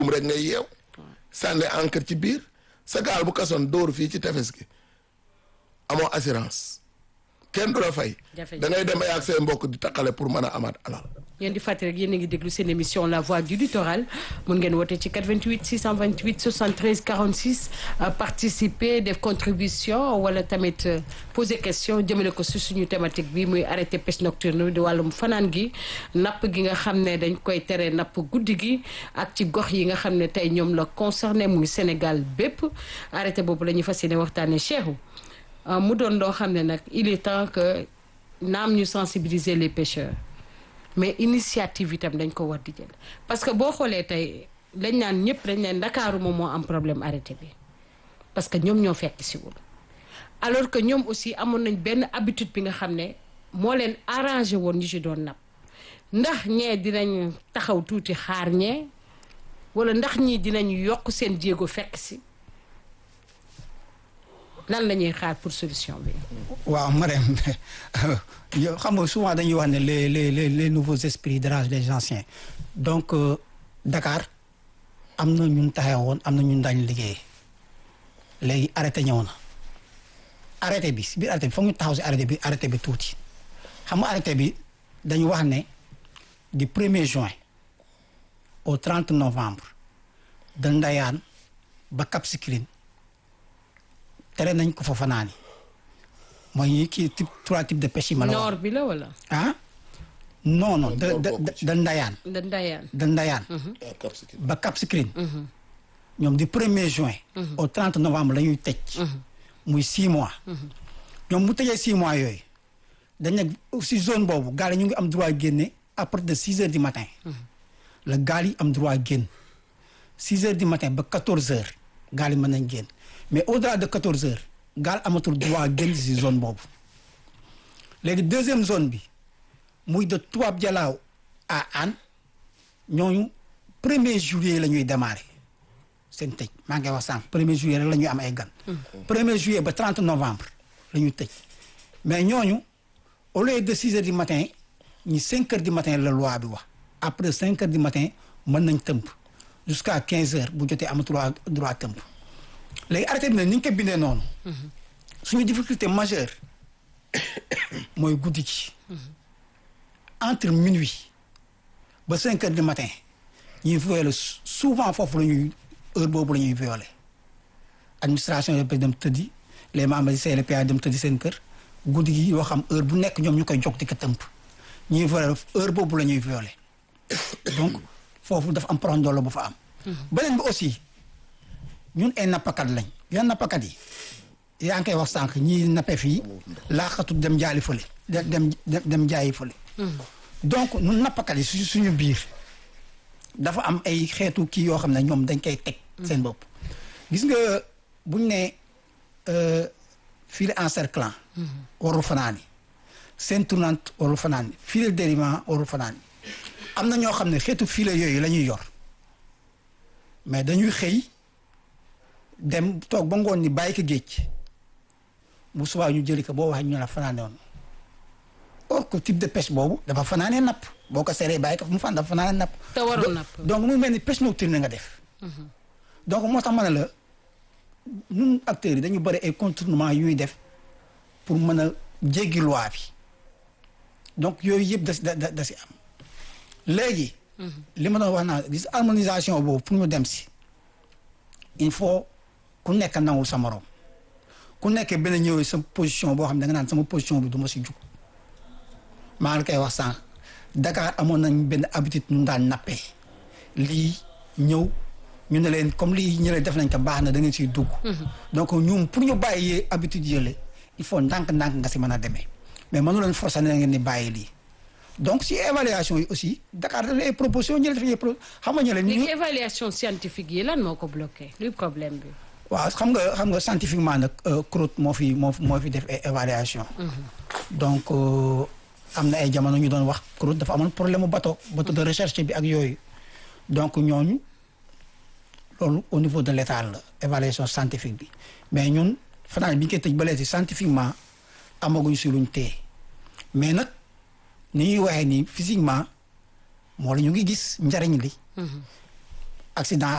um rek ngay yeew sànni encre ci biir sa gaal bu kasoon dóoru fii ci tefes gi amoo assurance kenn du la fay da ngay dem ak say mbokk di taqale pour mën a amaat alal yéen di fàttali rek yéen a ngi déglu seen émission la voix du littoral mun ngeen woote ci 88 628 73 46 participer def contribution wala tamit poser question jëmale ko si suñu thématique bi muy arrêté pêche nocturne di wàllum fanaan gi napp gi nga xam ne dañ koy tere napp guddi gi ak ci gox yi nga xam ne tey ñoom la concerné muy Sénégal bépp arrêté boobu la ñuy fas yéene waxtaanee Cheikhou mu doon loo xam ne nag il est temps que naam ñu sensibiliser les pêcheurs. mais initiative itam dañ ko war di jël parce que boo xoolee tey dañ naan ñëpp dañ leen Ndakaaru moom moo am problème arrêté bi parce que ñoom ñoo fekk siwul alors que ñoom aussi amoon nañ benn habitude bi nga xam ne moo leen arrangé woon ñu ci doon napp ndax ñee dinañ taxaw tuuti xaar ñee wala ndax ñii dinañ yokk seen jéego fekk si lan la ñuy xaar pour solution bi. waaw Marème yow xam nga souvent dañuy wax ne les les les les nouveaux esprits dérangent les anciens donc euh, Dakar am na ñun taxawoon am na ñun daañu liggéey léegi arrêté ñëw na arrêté bi si biir arrêté bi foog ñu taxaw si arrêté bi arrêté bi tuuti xam nga arrêté bi dañu wax ne du premier juin au 30 novembre de Ndayane ba Cap Skirring tere nañ ko fa fanaani mooy kii type trois types de pêche yi ma la wax noor bi la wala. ah non non da da da Ndayane da Ndayane. da Ndayane ba Cap Skirring ñoom du premier juin au 30 novembre la ñuy tëj muy six mois ñoom bu tëjee six mois yooyu dañ ne si zone boobu gaal yi ñu ngi am droit génne à partir de six heures du matin la gaal yi am droit génn six heures du matin ba quatorze heures gaal yi mën nañ génn mais au-delà de quatorze heures gaal amatul droit génn si zone boobu léegi deuxième zone bi muy de Toubab Dialaw à Hann ñooñu premier juillet la ñuy démarrer seen tëj maa ngi wax sànq premier juillet rek la ñuy am ay gan premier juillet ba 30 novembre la ñuy tëj mais ñooñu au lieu de six heures du matin ñi cinq heures du matin la loi bi wax après cinq heures du matin mën nañ tëmp jusqu'à quinze heures bu jotee amatul droit tëmp léegi arrêté bi nag ni ñu ko bindee noonu suñu difficulté majeure mooy guddi ci entre minuit ba cinq heures du matin ñuy violer souvent foofu la ñuy heure boobu la ñuy violer administration yi dem tëddi les membres du CLPA dem tëddi seen kër guddi gi yoo xam heure bu nekk ñoom ñu koy jog di ko tëmp ñuy violer heure boobu la ñuy violer donc foofu dafa am prondolo bu fa am beneen bi aussi ñun ay nappakat lañ yan nappakat yi yaa ngi koy wax sànq ñii nappe fii laaxatu dem jaali fële dem dem jaayi fële donc ñun nappakat yi su suñu biir dafa am ay xeetu kii yoo xam ne ñoom dañ koy teg seen bopp gis nga buñ ne filet encerclant warul fanaani seen tournante warul fanaani filet dérivant warul fanaani am na ñoo xam ne xeetu filet yooyu la ñuy yor mais dañuy xëy dem toog ba ngoon ni bàyyi ko géej bu subaa ñu jëli ko boo waxee ñu la fanaane woon or que type de pêche boobu dafa fanaanee napp boo ko seree bàyyi ko mu fan dafa fanaanee napp. te warul napp donc mu mel ni pêche nocturne nga def. donc moo tax ma ne la ñun acteurs yi dañu bëri ay contournement yu ñuy def pour mën a jéggi loi bi donc yooyu yëpp da da da si am léegi. li ma doon wax naa gis harmonisation boobu pour ñu dem si il faut ku nekk nangul sa morom ku nekk benn ñëwee sa position boo xam ne da nga naan sama position bi du ma si jug maa ngi koy wax sànq Dakar amoon nañ benn habitude ñu daan nappee lii ñëw ñu ne leen comme lii ñële def nañ ko baax na da ngeen siy dugg. donc ñun pour ñu bàyyi habitude yële il faut ndànk-ndànk nga si mën a demee mais mënu leen forcer ne ngeen ni bàyyi lii. donc si évaluation yi aussi Dakar daf ay proposition ñu def ay pro xam nga ñu leen. léegi évaluation scientifique yi lan moo ko bloqué luy problème bi. waaw xam nga xam nga scientifiquement nag CROT moo fi moo moo fi def ay évaluation donc am na ay jamono ñu doon wax CROT dafa amoon problème mu bateau bateau de recherche bi ak yooyu donc ñooñu loolu au niveau de l' état la évaluation scientifique bi mais ñun fanaan bi ñu koy tëj ba léegi scientifiquement amaguñ si luñ téye mais nag. ni ñuy waxee nii physiquement moo la ñu ngi gis njariñ li accident